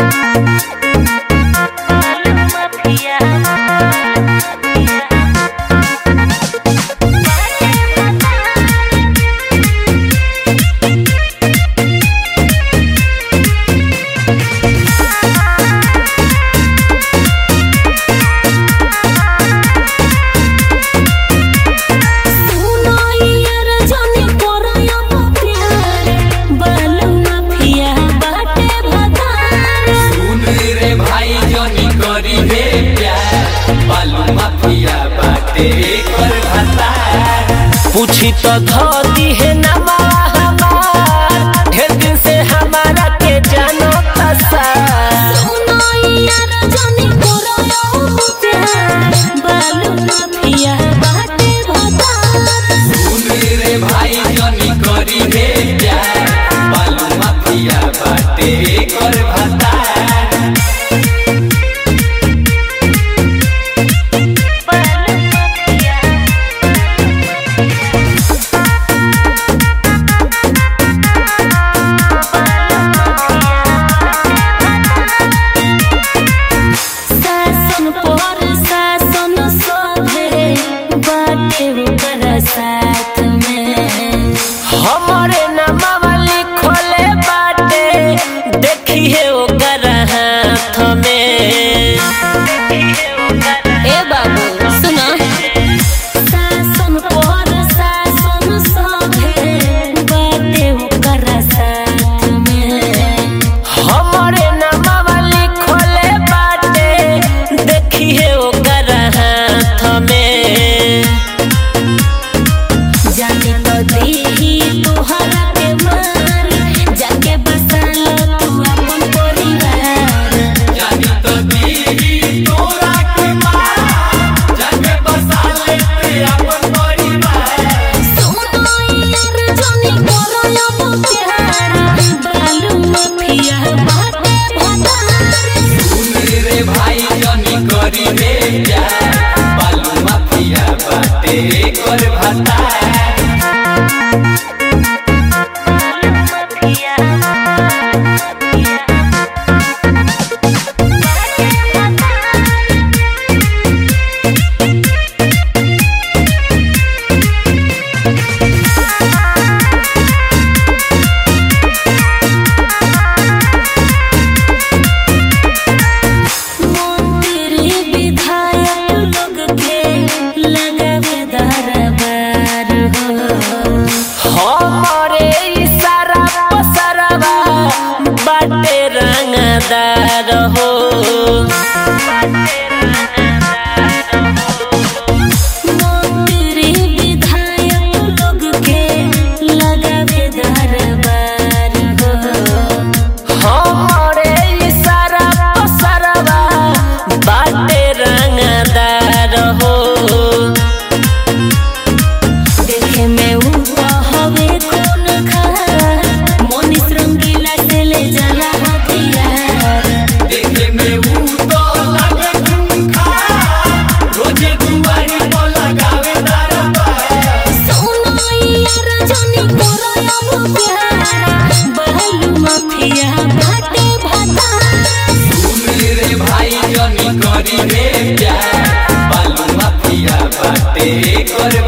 सुन रे भाई जनी करी हे प्यार बालू माफिया बाटे कर भाता पूछी तो धोती है नमा हमार ढेर दिन से हमारा के जानो तसा सुन रे भाई जनी करी हे प्यार बालू माफिया बाटे कर भाता साथ में हमारे नमवा लिखले बाटे देखी है ओकर हाथ में ए बाबू सुना सासन पर सासन सभे बाटे ओकर साथ में हमारे नमवा लिखले बाटे देखी है ओकर हाथ में जाने तो देही तोहरा के मार जाके बसा लो तू अपन परिवार जानी तो दीदी तोरा के मार जाके बसा लेते अपन परिवार सुनो यार जाने करो अब प्यार बालू माफिया बाटे भतार सुन रे भाई जनी करी हे प्यार बालू माफिया बाटे कर भाता मंत्री विधायक लोग के लगावे दरबार हो हमारे इशारा पसरवा बाटे रंगदार हो मंत्री विधायक लोग के लगावे दरबार हो हमारे इशारा पसरवा बाटे रंगदार हो देखे में ऊ तो हवे खून खार मोनिस रंगीला से ले जाला हथियार देखे में ऊ तो लगे खूंखा रोजे दुआरी पर लगावे दरबार सोना यार जानी करो अब प्यार बालू माफिया बाटे भतार सुन रे भाई जनी करी हे प्यार बालू माफिया बाटे कर